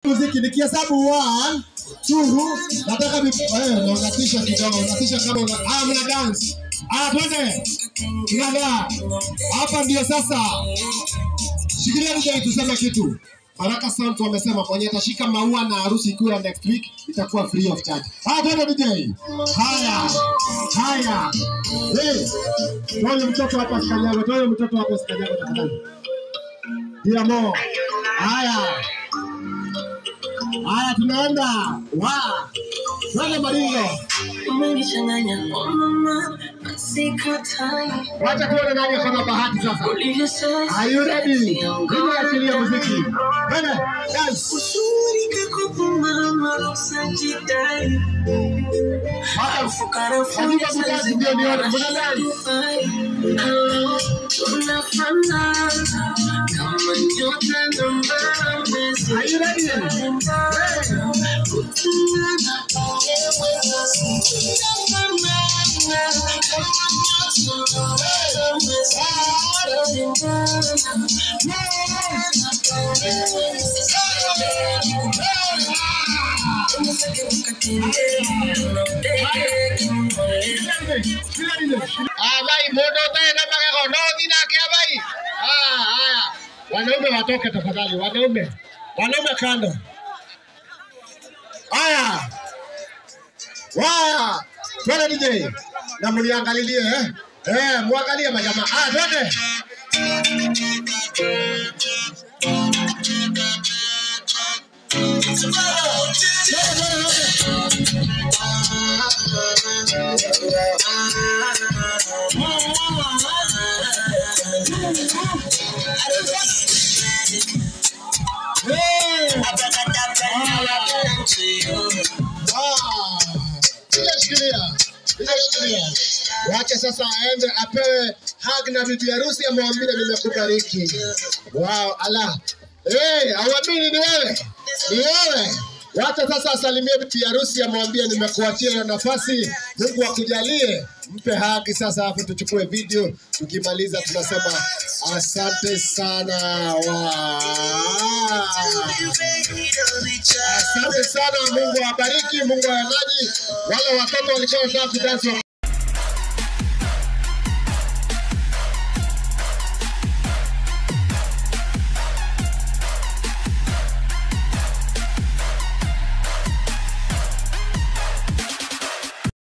muziki nikihesabu one two nataka vi- eh, na unatisha kidogo unatisha kama una ah mna dance ah twende tunada hapa ndio sasa shikilia DJ tuseme kitu Baraka Sound wamesema mwenye atashika maua na harusi ikiwa next week itakuwa free of charge. Ah, twende DJ. Haya. Haya. Hey. Toa mtoto hapa sikanyago, toa mtoto hapa sikanyago tafadhali. Diamo. Haya. Haya tunaenda. Wa. Twende Maringo. Umenichanganya oh mama, sikatai. Wacha tuone nani kama bahati sasa. Ulivyosema Are you ready? Ndio achilia muziki. Twende. Dance. uzuri kakupa mama, usajidai. Hata Fukara Hakika kudance ndio nione. Mbona dance? Hello, tunafanana kama nyota na mwezi. Are you ready? Ah, bai, moto tena mpaka konozi na kia bai. Ah, haya. Wanaume watoke tafadhali, wanaume. Wanaume kando. Haya. Waya. Twende DJ. Na mliangalilie eh. Eh, muangalie majamaa. Ah, twende. Eh. Ah. Ile shikilia. Ile shikilia. Wache sasa aende apewe hug na bibi harusi amwambie nimekubariki. Wow, ala. Eh, hauamini ni wewe? Ni wewe. Wacha sasa asalimie bibi harusi amwambie nimekuachia hiyo nafasi. Mungu akujalie. Mpe haki sasa hapo tuchukue video. Tukimaliza tunasema asante sana. Wow. Asante sana, Mungu awabariki, Mungu awanaji. Wale watoto walikuwa wanataka kudansi